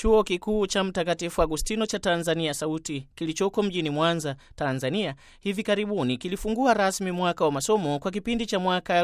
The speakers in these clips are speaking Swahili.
Chuo Kikuu cha Mtakatifu Agustino cha Tanzania Sauti kilichoko mjini Mwanza, Tanzania, hivi karibuni kilifungua rasmi mwaka wa masomo kwa kipindi cha mwaka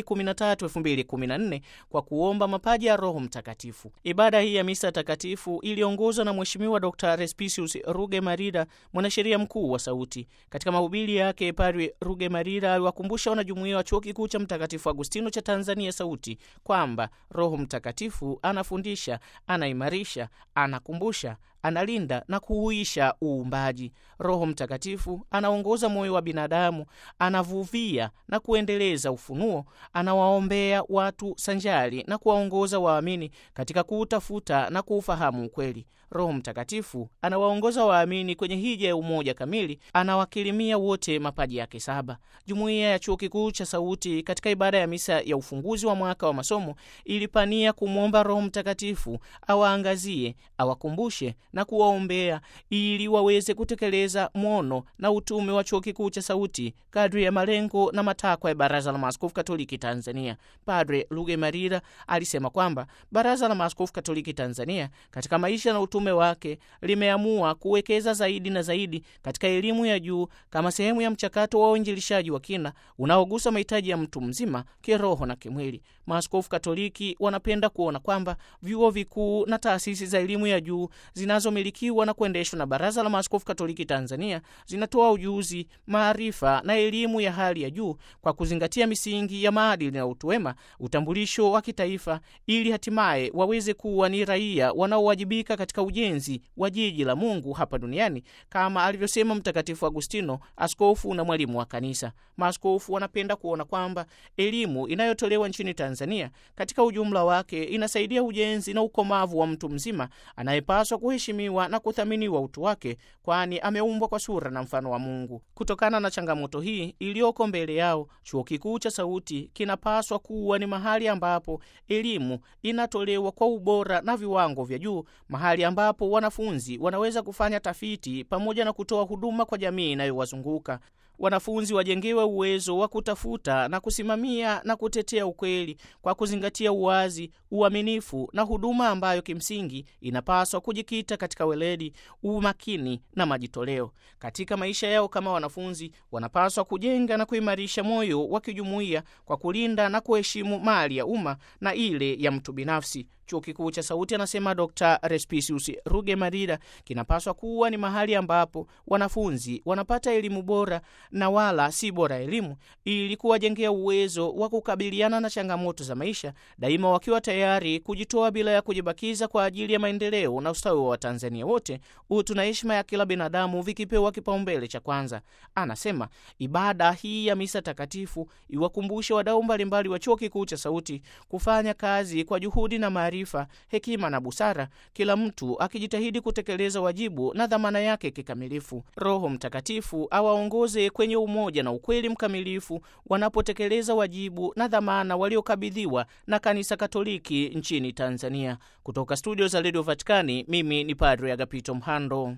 2013-2014 kwa kuomba mapaji ya Roho Mtakatifu. Ibada hii ya misa takatifu iliongozwa na Mheshimiwa Dr. Respicius Rugemalira, mwanasheria mkuu wa Sauti. Katika mahubiri yake, Padre Rugemalira aliwakumbusha wanajumuiya wa Chuo Kikuu cha Mtakatifu Agustino cha Tanzania Sauti kwamba Roho Mtakatifu anafundisha, anaimarisha, anakumbusha analinda na kuhuisha uumbaji. Roho Mtakatifu anaongoza moyo wa binadamu, anavuvia na kuendeleza ufunuo, anawaombea watu sanjari na kuwaongoza waamini katika kuutafuta na kuufahamu ukweli. Roho Mtakatifu anawaongoza waamini kwenye hija ya umoja kamili, anawakirimia wote mapaji yake saba. Jumuiya ya Chuo Kikuu cha Sauti katika ibada ya misa ya ufunguzi wa mwaka wa masomo ilipania kumwomba Roho Mtakatifu awaangazie, awakumbushe na kuwaombea ili waweze kutekeleza mwono na utume wa Chuo Kikuu cha Sauti kadri ya malengo na matakwa ya Baraza la Maaskofu Katoliki Tanzania. Padre Rugemalira alisema kwamba Baraza la Maaskofu Katoliki Tanzania katika maisha na utume wake limeamua kuwekeza zaidi na zaidi katika elimu ya juu kama sehemu ya mchakato wa uinjilishaji wa kina unaogusa mahitaji ya mtu mzima kiroho na kimwili. Maaskofu Katoliki wanapenda kuona kwamba vyuo vikuu na taasisi za elimu ya juu zinazomilikiwa na kuendeshwa na Baraza la Maaskofu Katoliki Tanzania zinatoa ujuzi, maarifa na elimu ya hali ya juu kwa kuzingatia misingi ya maadili na utu wema, utambulisho wa kitaifa, ili hatimaye waweze kuwa ni raia wanaowajibika katika ujenzi wa jiji la Mungu hapa duniani, kama alivyosema Mtakatifu Agustino, askofu na mwalimu wa Kanisa. Maaskofu wanapenda kuona kwamba elimu inayotolewa nchini Tanzania katika ujumla wake inasaidia ujenzi na ukomavu wa mtu mzima anayepaswa kuheshimiwa na kuthaminiwa utu wake, kwani ameumbwa kwa sura na mfano wa Mungu. Kutokana na changamoto hii iliyoko mbele yao, Chuo Kikuu cha Sauti kinapaswa kuwa ni mahali ambapo elimu inatolewa kwa ubora na viwango vya juu, mahali ambapo wanafunzi wanaweza kufanya tafiti pamoja na kutoa huduma kwa jamii inayowazunguka. Wanafunzi wajengewe uwezo wa kutafuta na kusimamia na kutetea ukweli kwa kuzingatia uwazi, uaminifu na huduma ambayo kimsingi inapaswa kujikita katika weledi, umakini na majitoleo. Katika maisha yao kama wanafunzi, wanapaswa kujenga na kuimarisha moyo wa kijumuiya kwa kulinda na kuheshimu mali ya umma na ile ya mtu binafsi. Chuo Kikuu cha Sauti, anasema Dr. Respicius Rugemalira, kinapaswa kuwa ni mahali ambapo wanafunzi wanapata elimu bora na wala si bora elimu, ili kuwajengea uwezo wa kukabiliana na changamoto za maisha, daima wakiwa tayari kujitoa bila ya kujibakiza kwa ajili ya maendeleo na ustawi wa Watanzania wote, utu na heshima ya kila binadamu vikipewa kipaumbele cha kwanza. Anasema ibada hii ya misa takatifu iwakumbushe wadau mbalimbali wa Chuo Kikuu cha Sauti kufanya kazi kwa juhudi na maarifa hekima na busara, kila mtu akijitahidi kutekeleza wajibu na dhamana yake kikamilifu. Roho Mtakatifu awaongoze kwenye umoja na ukweli mkamilifu wanapotekeleza wajibu na dhamana waliokabidhiwa na Kanisa Katoliki nchini Tanzania. Kutoka studio za redio Vatikani, mimi ni Padre Agapito Mhando.